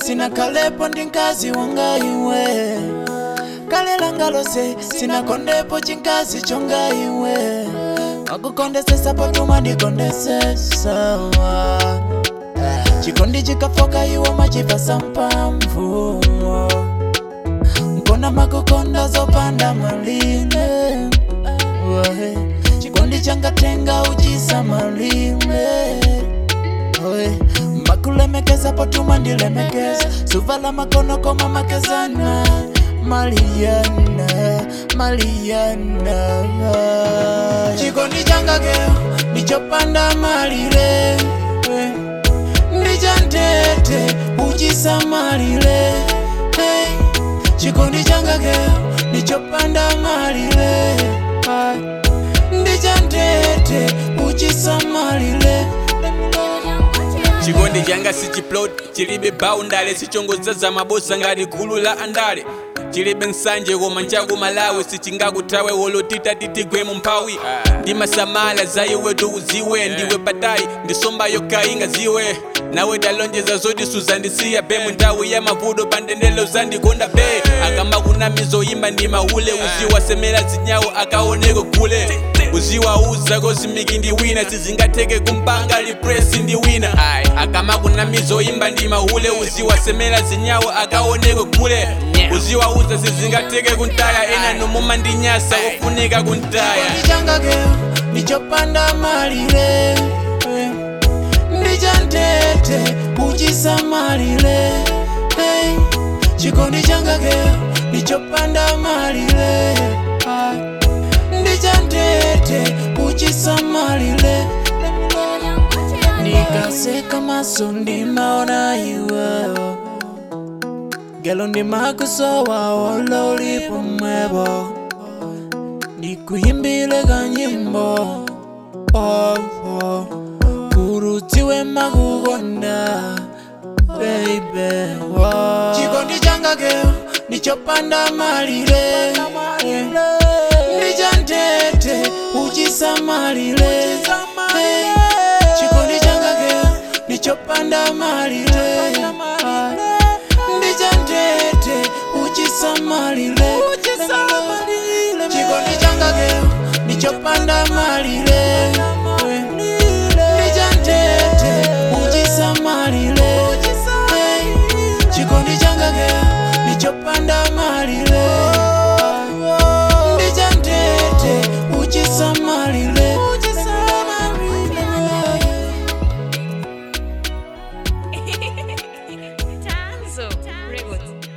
sinakalepo ndi mkazi wanga iwe kale langa lose sinakondepo chinkazi chonga iwe makukondesesa potuma ndikondesesa chikondi chikafoka iwo machipasa mpamvu nkona makukonda zopanda malime Wahe. chikondi changatenga uchisa malime Oe, makulemekeza potuma ndilemekeza suvala makono koma makezana maliyana maliyana chikondi changakeo ndichopanda malire eh, ndichantete uchisamalire hey, chikondi changakeo ndichopanda malire ah, ndichantete uchisamalire chikondi changa sichiplot chilibe baundale sichongoza za mabosa ngati gulu la andale chilibe nsanje koma nchaku malawi sichingakuthawe wolotita titigwe mu mphawi ndimasamala za iwe tuuziwe ndiwe patayi ndisomba yokainga ziwe nawe talonjeza zoti suzandisiya be mu nthawi ya mavuto pandendelo zandikonda be akamakunamizo imba ndi maule uziwasemera zinyawo akaoneko kule uziwauza kozimiki ndi wina sizingatheke kumpanga lipresi ndi wina akamakunamizo imba ndi maule uziwasemera zinyawo akaoneko kule uziwauza sizingatheke kuntaya ena nomuma ndi nyasa kufunika kuntaya chikondi changakeo ndichopanda malire eh, ndichantete uchisamalire hey, chikondi changakeo ndichopanda malire ah, ndichantete uchisamalire nikaseka maso ndimaona iwewo gelo ndimakusowa wolo ulipo mwebo ndikuyimbile kanyimbo oh, oh. kurutiwe makukonda baby oh. chikondi changakeo ndichopanda malire ndichantete uchisamalire hey. chikondi changakeo ndichopanda malire ah. ndichantete uchisamalire chikondi changakeo ndichopanda malire ndichantete uchisamalire Hey, chikondi changakeo ndichopanda malire ndichantete uchisamalire Tanzo Records.